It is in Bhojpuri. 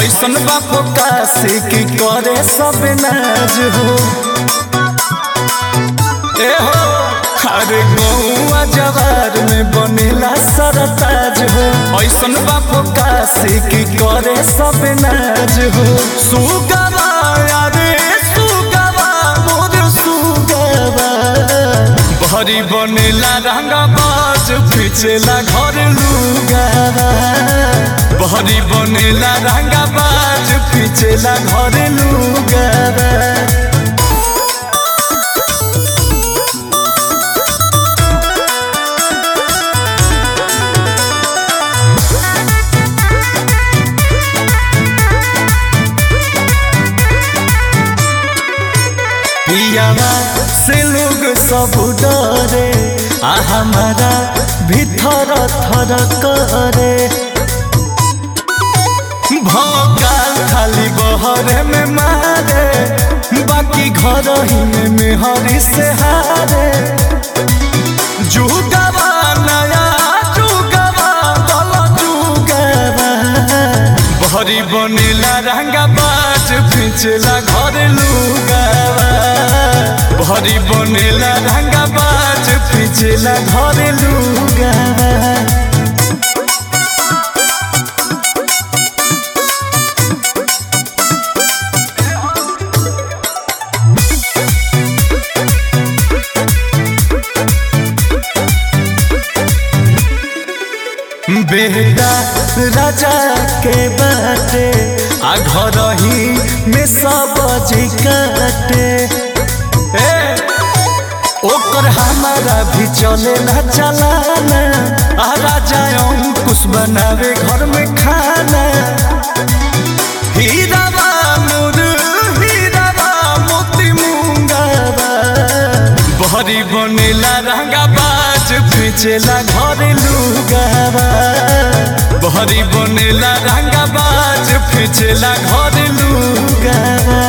ऐसन बापो काशी की करे सब नाज हो ए हो अरे गौआ जवार में बनेला सरताज हो ऐसन बापो काशी की करे सब नाज हो सुगवा अरे सुगवा मोर सुगवा भरी बनेला रंगा बाज पिछेला घर लुगावा भरी बनेला रंगा बाज पिछेला घर लुगावा पियावा से लोग सब डरे आ हमारा भीतर थर करे भोकाल खाली बहरे में मारे बाकी घर ही में मेहरी से हारे जुगवा नया जुगवा दल जुगवा भरी बनेला रंगा बाज पिछला घर लुगावा भरी बनेला रंगा बाज पिछला घर लुगावा बेटा राजा के बाटे आ घर ही में सब जी काटे ए, ओकर हमारा भी चले ना चलाना आ राजा अंकुश बनावे घर में खाना हीरावा मोर हीरावा मोती मुंगावा बहरी बनेला रंगा बाज पिछेला घर लुगावा बहरी बनेला रंगा बाज पिछेला घर लुगावा